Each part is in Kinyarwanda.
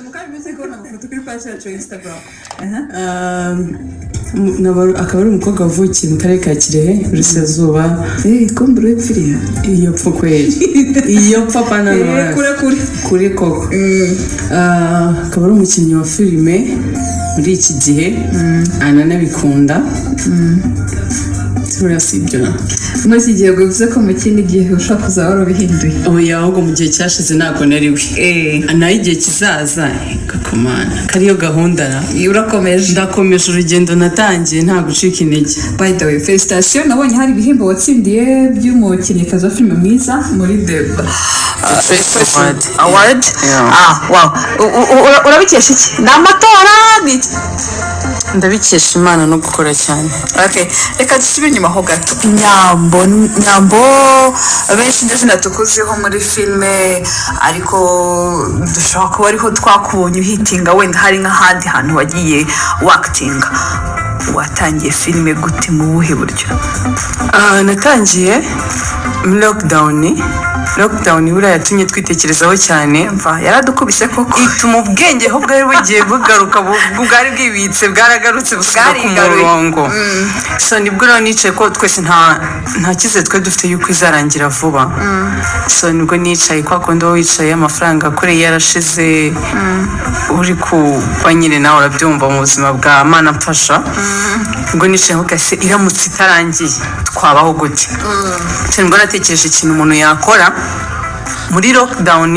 mukajuguze ko nagafoto kuri paji yacu ya instagram Um, akaba ari umukobwa wavukiye mu karere ka kirehe burasirazuba kombure y'ipfiriya iyo pfa kweri iyo pfa pananora kure kure kuri koko Ah, akaba ari umukinnyi wa filime muri iki gihe ananabikunda buriya si ibyo na muri iki gihe bivuze ko mu kindi gihe ushobora kuzaba warabihinduye oya ahubwo mu gihe cyashize ntabwo nari we naho igihe kizaza gakomana kariyo gahunda na urakomeje ndakomeje urugendo natangiye nta gucika intege by the way felicitation nabonye hari ibihembo watsindiye by'umukinnyikazi wa filime mwiza muri deba award award ah wow U- u- u- urabikesha iki ni amatora ni iki ndabikesha imana no gukora cyane okay reka dusubire inyuma ho gato nyambo nyambo benshi ndazina tukuziho muri filime ariko dushobora kuba ariho twakubonye uhitinga wenda hari nk'ahandi hantu wagiye wakitinga watangiye filime gute mu buhe buryo Ah, natangiye lockdown lockdown buriya yatumye twitekerezaho cyane mva yaradukubise koko ituma ubwenge ho bwari bugiye bugaruka bu- bwari bwibitse bwaragarutse busubira ku Bwarigaruye. murongo so nibwo rero nicaye ko twese nta nta cyizere twari dufite yuko izarangira vuba so nibwo nicaye kwa kundi wowe wicaye amafaranga akoreye yarashize uri ku ba nyine nawe urabyumva mu buzima bwa mana mfasha ubwo nicaye aho gase iramutse itarangiye twabaho gute so nibwo natekereje ikintu umuntu yakora muri lockdown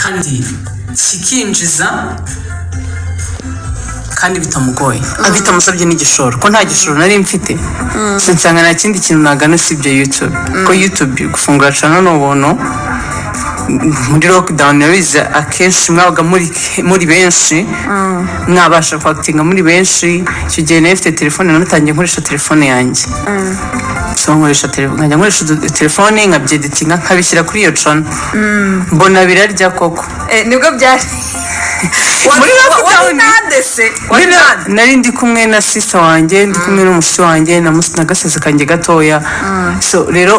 kandi kikinjiza kandi bitamugoye bitamusabye n'igishoro ko nta gishoro nari mfite nsanga nta kindi kintu nagana usibye yutube ko yutube gufungura cana ni ubuntu muri lockdown urabizi akenshi mwabaga muri muri benshi mwabasha kwakitinga muri benshi icyo gihe nari mfite telefone nanatangiye nkoresha telefone yanjye so nkoresha telefone nkajya nkoresha udu- telefone nkabyedetinga nkabishyira kuri iyo cana mbona birarya koko nibwo byari Muri lockdown. nandese wari Nari- nande nari ndi kumwe na sisita wanjye ndi kumwe n'umushyitsi wanjye na mus- na gasazi kanjye gatoya so rero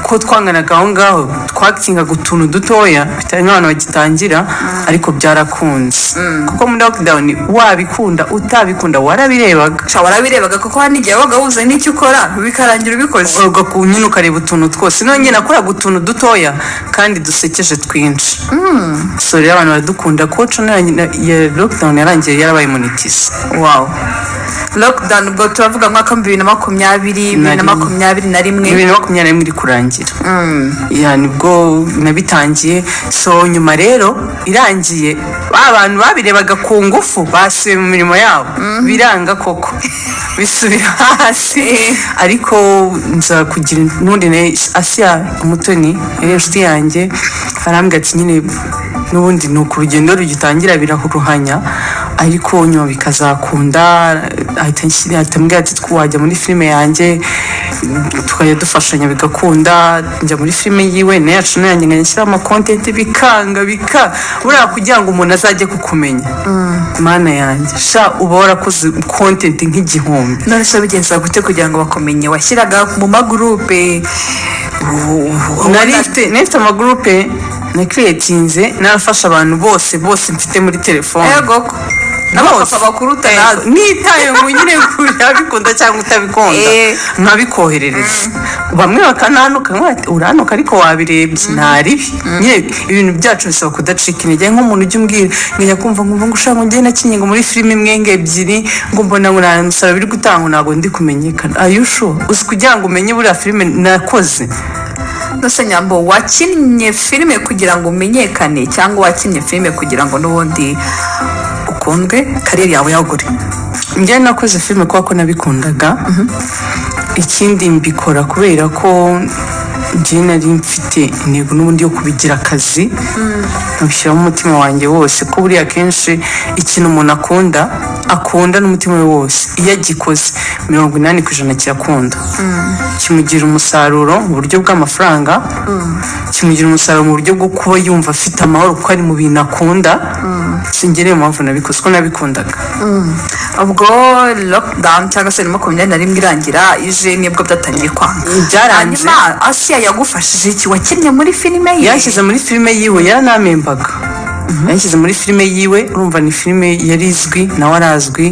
ko twanganaga aho ngaho twakingaga utuntu dutoya bitari nk'abantu bagitangira ariko byarakunze kuko muri lockdown wabikunda utabikunda warabirebaga sha warabirebaga kuko hari n'igihe wabaga wuzuye n'icyo ukora bikarangira ubikoze uga ku nyine ukareba utuntu twose nongeye nakoraga utuntu dutoya kandi dusekeje twinshi so rero abantu baradukunda koco ya lockdown yarangiye yarabaye monetize wow lockdown ubwo turavuga mwaka wa bibiri na makumyabiri bibiri na rimwe. makumyabiri na rimwe bibiri na makumyabiri na rimwe iri kurangira ya nibwo nabitangiye so nyuma rero irangiye ba bantu babirebaga ku ngufu basubiye mu mirimo yabo biranga koko bisubira hasi ariko nza kugira n'undi na asiya umutoni yari inshuti yanjye arambwira ati nyine n'ubundi ni uku urugendo rugitangira biraruhanya ariko nyuma bikazakunda ahita anshyira- ahita ambwira ati "Tw- wajya muri filime yanjye tukajya dufashanya bigakunda njya muri filime yiwe nayo yacu nayo yanjye nkajya nshyiraho amakontenti bikanga bika buriya kugira ngo umuntu azajye kukumenya mana yanjye sha uba warakoze kontenti nk'igihumbi none se bigenza gute kugira ngo bakumenye washyiraga mu magurupe nari mfite nari mfite amagurupe nakiriyetinze narafasha abantu bose bose mfite muri telefone yegoko n'abapapa bakuruta nawe nitaye ngo nyine urabikunda cyangwa utabikunda Eh. nkabikoherereza bamwe bakananuka nkaba bati, uranuka ariko wabirebye ntaribi nyine ibintu byacu bisaba kudacika intege nk'umuntu ujya umbwira ngajya kumva nkumva ngo ushaka ngo ngende nakinye ngo muri filime imwe ngo ebyiri ngo mbona ngo nta musaruro biri gutangwa ntabwo ndi kumenyekana ayushu uzi kugira ngo umenye buriya filime nakoze nose nyambo wakinnye filime kugira ngo umenyekane cyangwa wakinnye filime kugira ngo n'ubundi ukundwe kariyeri yawe yagure njye nakoze filime kubera ko nabikundaga ikindi mbikora kubera ko njye nari mfite intego n'ubundi yo kubigira akazi nkabishyiramo umutima wanjye wose ko buriya akenshi ikintu umuntu akunda akunda n'umutima we wose iyo agikoze mirongo inani ku ijana kirakunda kimugira umusaruro mu buryo bw'amafaranga kimugira umusaruro mu buryo bwo kuba yumva afite amahoro kuko ari mu bintu akunda sinjye niyo mpamvu nabikoze ko nabikundaga ubwo lockdown cyangwa se makumyabiri na rimwe irangira ije nibwo byatangiye kwanga Byaranze. hanyuma asiya yagufashije iki wakinnye muri filime ye yashyize muri filime yiwe yaranamembaga yanshyize muri filime yiwe urumva ni filime yari izwi nawe arazwi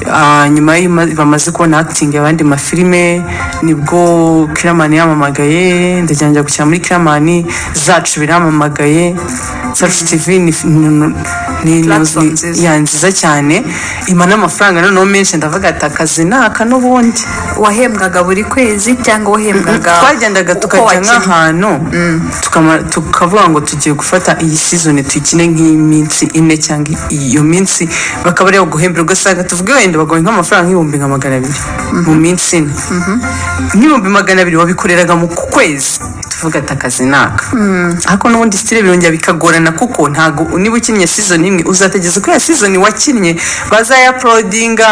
Ah, nyuma y'ima- bamaze kubona acting abandi mafilime nibwo kiramani yamamagaye ndagira njya gukina muri kiramani zacu biramamagaye zacu tv ni ni- ni- Platform ni- nziza. ya, nziza cyane imana amafaranga noneho menshi ndavuga ati akazi ni aka n'ubundi wahembwaga buri kwezi cyangwa wahembwaga twagendaga uko tukajya wakinnye. nk'ahantu tukama- tukavuga ngo tugiye gufata iyi season tuyikine nk'iminsi ine cyangwa iyo minsi bakaba ariyo guhembera ugasanga tuvuge wenda bagoye nk'amafaranga nk'ibihumbi nka magana abiri mu minsi ine nk'ibihumbi magana abiri wabikoreraga mu ku kwezi tuvuga ati akazi naka ariko n'ubundi sitire birongera bikagorana kuko ntabwo niba ukinnye season imwe uzatageza kuri ya season wakinnye bazayaporodinga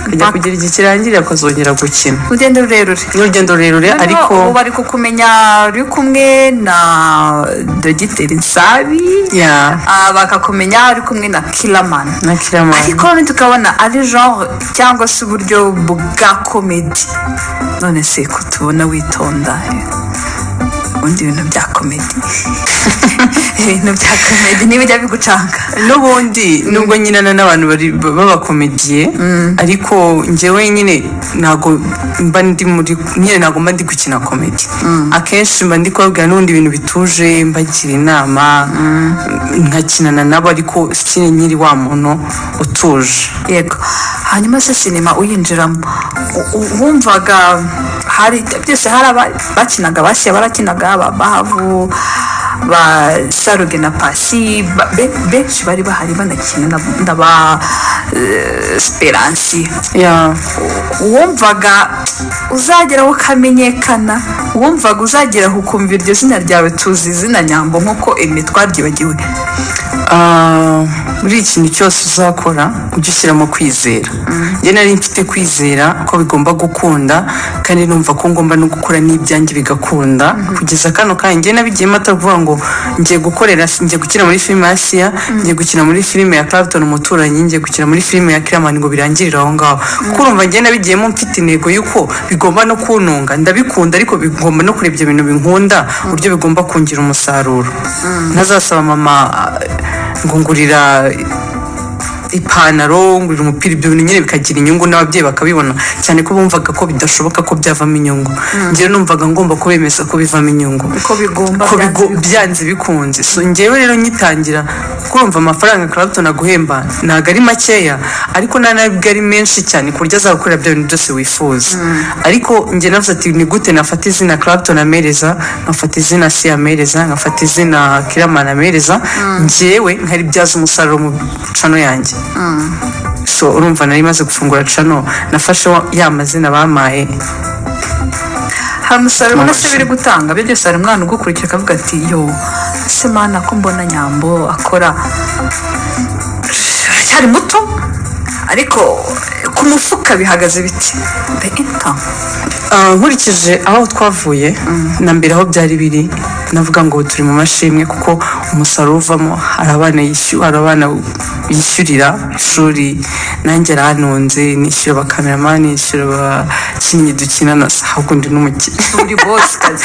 kujya Mpaka. kugira igihe kirangira akazongera gukina urugendo rurerure n'urugendo rurerure ariko ubu ariko bari kukumenya uri kumwe na dogiteri nsabi ya ah, bakakumenya uri kumwe na kiramani na kiramani ariko noneho tukabona ari genre cyangwa se uburyo bwa komedi none se kutubona witonda ubundi ibintu bya komedi ibintu bya komedi ntibijya bigucanga n'ubundi nubwo nyinana n'abantu bari- b'abakomediye ariko njyewe nyine ntabwo mba ndi muri nyine ntabwo mba ndi gukina komedi akenshi mba ndi kubabwira n'ubundi ibintu bituje mbagira inama nkakinana nabo ariko sine nyiri wa muntu utuje yego hanyuma se sinema uyinjiramo u- u- wumvaga hari byose hari abakinaga bashya barakinaga ababahavu ba saruge na pasi ba- be- benshi bari bahari banakina na- na ba eh, speransi ya uwumvaga uzageraho ukamenyekana uwumvaga uzageraho ukumva iryo zina ryawe tuzi izina nyambo nk'uko iri twabyibagiwe Ah, buri kintu cyose uzakora ujye ushyiramo kwizera njye nari mfite kwizera ko bigomba gukunda kandi numva ko ngomba no gukora n'ibyanjye bigakunda kugeza kano kanya njye nabigiyemo atavuga ngo ngiye gukorera ngiye gukina muri filime ya siya ngiye gukina muri filime ya clapton umuturanyi ngiye gukina muri filime ya kiramani ngo birangirire aho ngaho kuko urumva njye nabigiyemo mfite intego y'uko bigomba no kuntunga ndabikunda ariko bigomba no kureba ibyo bintu binkunda uburyo bigomba kungira umusaruro ntazasaba mama ah, ngo ngurira ipantaro ngurira umupira ibyo bintu nyine bikagira inyungu n'ababyeyi bakabibona cyane ko bumvaga ko bidashoboka ko byavamo inyungu njyewe numvaga ngomba kubemeza ko bivamo inyungu uko bigomba ko byanze bigo- bigomba. byanze bikunze so njyewe rero nyitangira kuko wumva amafaranga Clapton aguhemba ntabwo ari makeya ariko nta nabwo ari menshi cyane ku buryo azagukorera bya bintu byose wifuza ariko njye navuze ati ni gute nafata izina Clapton amereza nkafata izina si amereza nkafata izina kiramana amereza njyewe nkaribyaza umusaruro mu cano yanjye so urumva nari maze gufungura cano nafashe wa- ya mazina bamaye hari umusaruro ubona se Amashyi. biri gutanga byo byose hari umwana ugukurikira akavuga ati yo ese mana ko mbona nyambo akora cyari muto ariko ku mufuka bihagaze biti the income Ah, nkurikije aho twavuye na mbere aho byari biri navuga ngo turi mu mashimwe kuko umusaruro uvamo hari abana yishyura hari abana yishyurira ishuri nanjye arahanonze nishyura abakameramani nishyura abakinnyi dukina na ahubwo ndi n'umukinnyi uri boss kazi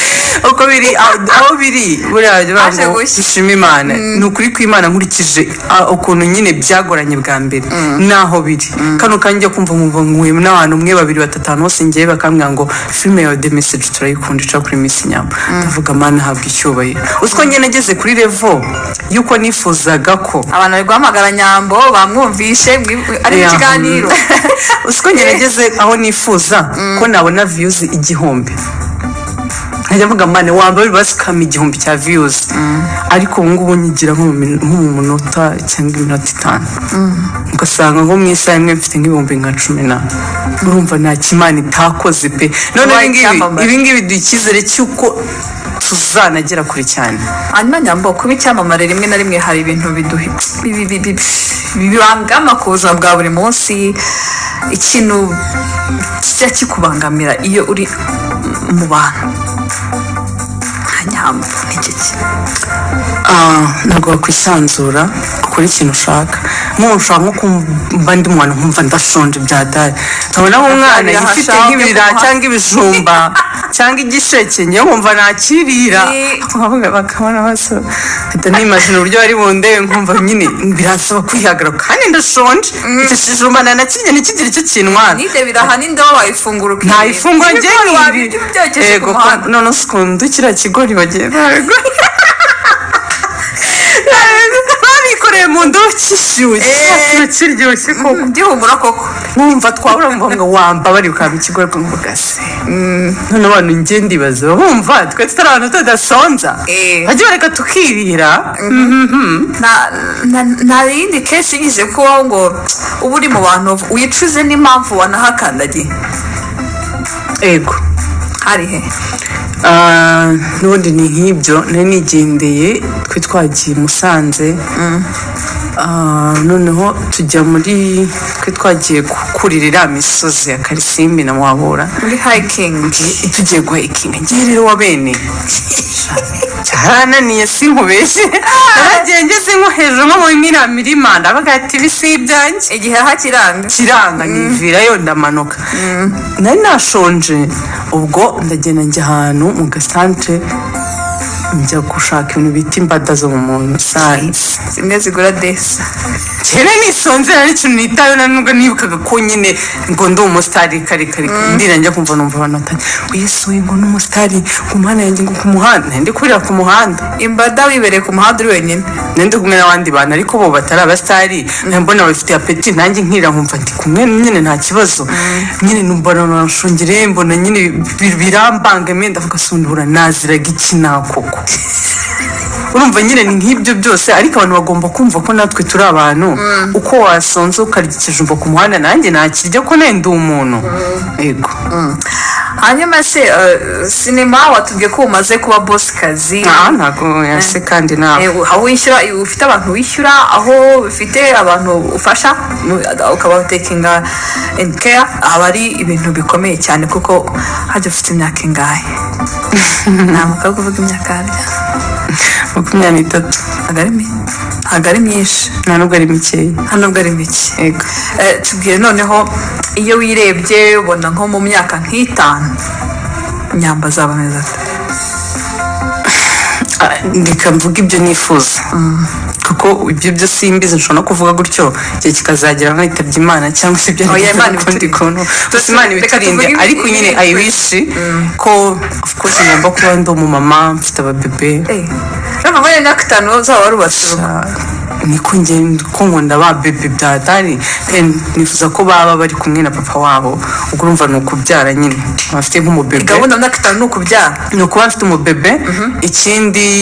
uko biri aho aho biri buriya baravuga Aje ngo gushya. dushima imana ni ukuri kw'imana nkurikije ah, ukuntu nyine byagoranye bwa mbere naho biri kano kanjye kumva nkumva nkuye n'abantu umwe babiri batanu bose ngewe bakambwira ngo filime yawe the message turayikunda ica kuri miss nyamba ndavuga mana habwa icyubahiro uziko njye nageze kuri revo y'uko nifuzaga ko abantu bari guhamagara nyambo bamwumvishe mwi- ari mu Yeah. kiganiro uziko njye nageze aho nifuza ko nabona viyuzi igihumbi nkajya mvuga mane wambaye basikama igihumbi cya viyuzi ariko ubu ngubu nyigira nko mu min- nko mu minota cyangwa iminota itanu ugasanga nko mu isaha imwe mfite nk'ibihumbi nka cumi na urumva nta kimana itakoze pe none Wabaye ibingibi icyamamare. ibingibi duha icyizere cy'uko tuzanagera kure cyane hanyuma nyambo kuba icyamamare rimwe na rimwe hari ibintu biduhi bi- bi- bi- bi- bibangama ku buzima bwa buri munsi ikintu kijya kikubangamira iyo uri mu bantu nka nyambo nicyo kintu Ah, ntabwo wakwisanzura ukora ikintu ushaka nk'umuntu ushobora nko kumva ndi mwana nkumva ndashonje bya dare nkabona nk'umwana Akarira yifite ahashaka nk'ibirira kumuha. cyangwa ibijumba cyangwa igisheke njyewe nkumva nakirira Ni- Abakobwa bakabona basa mpita nimajina uburyo bari bundebe nkumva nyine biransaba kwihagarara kandi ndashonje icyo kijumba nanakirya ntikigire icyo kintwara nibyo birahana indabo wayifungura ukirira nta ifunguro Ibigori wabirya ubyokeje ku Yego, ko- muhanda none se ukuntu kiriya kigori bagiye baragura babikoreye mu ndobo kishyushye Eh. kino kiryoshye koko gihumura koko nkumva twabura ngo wamba bari ukaba ikigori kumva ugase none abantu njye ndibaza bumva twe tutari abantu tudasonza Eh. bajya bareka tukirira Na- na- nta yindi kenshi yigeze kubaho ngo uba uri mu bantu wicuze n'impamvu wanahakandagiye yego hari he Ah, n'ubundi ni nk'ibyo nari nigendeye twe twagiye i musanze Ah, noneho tujya muri twe twagiye kurira iriya misozi ya karisimbi na mwabura muri hayikingi tugiye guhayikinga ngiye rero wa bene cyarananiye sinkubeshye naragiye ngeze nko hejuru nko muri miriya mirima ndabaga ati ibi si ibyanjye igihe hakiranga kiranga nkivirayo ndamanuka nari nashonje ubwo ndagenda njya ahantu mu gasantere njya gushaka ibintu bita imbada zo mu musanze zimwe zigura desi kera nisonze nari ikintu nitayo na nubwo nibukaga ko nyine ngo ndi umusitari kare kare ndira njya kumva numva abantu batanye uyesuye ngo ni umusitari ku muhanda yanjye ngo ku muhanda nari ndi kurira ku muhanda imbada wibereye ku muhanda uri wenyine nari ndi kumwe n'abandi bantu ariko bo batari abasitari mbona bafite apeti nanjye nkira nkumva ndi kumwe nyine nta kibazo nyine numva nashongereye mbona nyine bi- birambangamye ndavuga sundura naziraga iki nakoko urumva nyine ni nk'ibyo byose ariko abantu bagomba kumva ko natwe turi abantu uko wasonze ukarya ikijumba ku muhanda nanjye nakirya ko nenda umuntu yego hanyuma se eh, sinema watubwiye ko umaze kuba bosi kazi aha ntabwo yase kandi nawe Eh, aho wishyura ufite abantu wishyura aho ufite abantu ufasha nu- ukabatekinga andi keya aba ari ibintu bikomeye cyane kuko hajya ufite imyaka ingahe ntabwo ari kuvuga imyaka yabyo makumyabiri n'itatu ntabwo ari mi- ntabwo ari myinshi nta nubwo ari mikeya hano bwo ari mike yego Eh, tubwire noneho iyo wirebye ubona nko mu myaka nk'itanu inyamba zaba meza Ah, reka mvuga ibyo nifuza kuko ibyo byo simbizi nshobora no kuvuga gutyo igihe kikazagera nkitabye imana cyangwa se ibyo Oya, nari Imana kuvuga ukundi ibiturinde. kuntu Tuzi- imana reka ibiturinde tuvuge ibi- ariko nyine ibi- i wish ko of course ngomba kuba ndi umumama mfite ababebe urumva muri iyo myaka itanu uzaba warubatse urugo niko ngenda ko nkunda ba bebe bya dani then nifuza ko baba bari kumwe na papa wabo ubwo urumva ni ukubyara nyine bafite nk'umubebe gahunda myaka itanu ni ukubyara ni ukuba mfite umubebe ikindi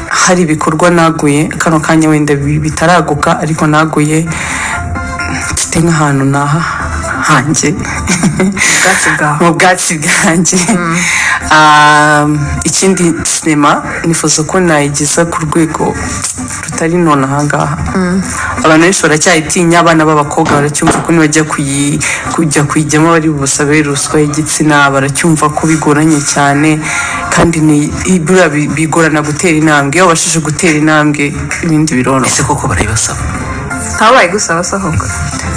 hari ibikorwa naguye kano kanya wenda bi- bitaraguka ariko naguye mfite nk'ahantu naha hanjye ubwatsi bwawe mu bwatsi bwanjye Ah, ikindi sinema nifuza ko nayigeza ku rwego rutari none ahangaha abantu benshi baracyayitinya abana b'abakobwa baracyumva ko nibajya kuyi- kujya kuyijyamo bari busabe ruswa y'igitsina baracyumva ko bigoranye cyane kandi ni buriya bi- bigorana gutera intambwe iyo babashije gutera intambwe ibindi biroroha ese koko barayibasaba ntabaye gusaba asohoka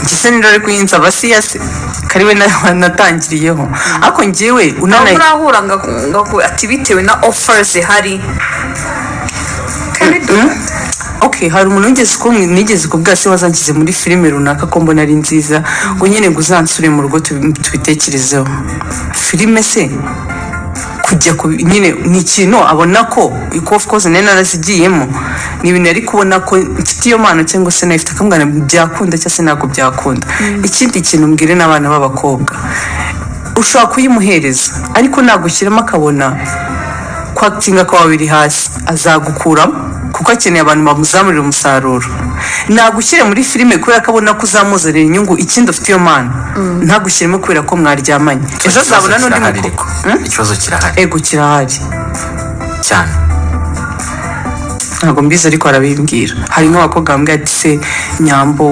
ngise n'irore kuyinza abasiyasi kari we na- natangiriyeho ariko njyewe ntabwo unanaye urahura ngo ngo aku- ati bitewe na offers zihari kandi du- ok hari umuntu wigeze ko nigeze kubwira se wazangize muri filime runaka ko mbona ari nziza ngo nyine ngo uzansure mu rugo tubi- tubitekerezeho filime se kujya ku nyine ni ikintu abona ko ko of course nari narazigiyemo ni ibintu yari kubona ko mfite iyo mpano cyangwa se nayifite akamubwira ngo byakunda cyangwa se ntabwo byakunda ikindi kintu mbwire n'abana b'abakobwa ushobora kuyimuhereza ariko nagushyiramo akabona kwakitinga kwawe biri hasi azagukuramo kuko akeneye abantu bamuzamurira umusaruro nagushyire muri filime kubera ko abona ko uzamuzanira inyungu ikindi ufite iyo mpano ntagushyiremo kubera ko mwaryamanye ejo azabona n'undi mukuko ikibazo kirahari ego kirahari cyane ntabwo mbizi ariko arabimbwira hari nk'abakobwa bambwira ati se nyambo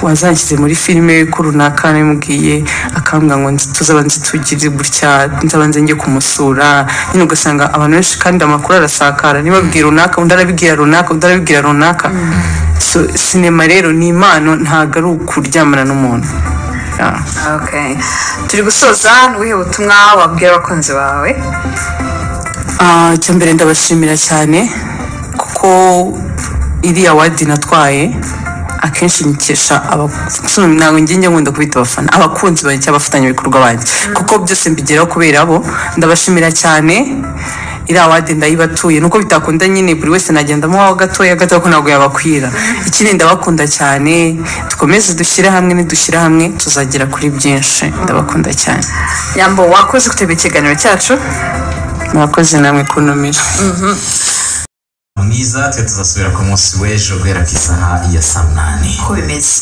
wazanshyize muri filime ko runaka namubwiye akambwira ngo nzi- tuzaba nzitugire gutya nzabanze njye kumusura nyine ugasanga abantu benshi kandi amakuru arasakara niba abibwira runaka undi arabibwira runaka undi arabibwira runaka so sinema rero ni impano ntabwo ari ukuryamana n'umuntu Ah. Okay. turi gusoza n'ubuhe butumwa wabwira abakunzi bawe Ah, icya mbere ndabashimira cyane kuko iriya wadi natwaye akenshi nyikesha abasore ntabwo njye njya nkunda kubita abafana abakunzi banjye cyangwa abafatanyabikorwa banjye kuko byose mbigeraho kubera bo ndabashimira cyane iriya wadi ndayibatuye nuko bitakunda nyine buri wese nagenda amuhaho gatoya gatoya ko ntabwo yabakwira ikindi ndabakunda cyane dukomeze dushyire hamwe nidushyire hamwe tuzagera kuri byinshi ndabakunda cyane nyambo wakoze kuteba ikiganiro cyacu murakoze namwe kuntumira mwiza twe tuzasubira ku munsi w'ejo guhera ku isaha ya saa munani uko bimeze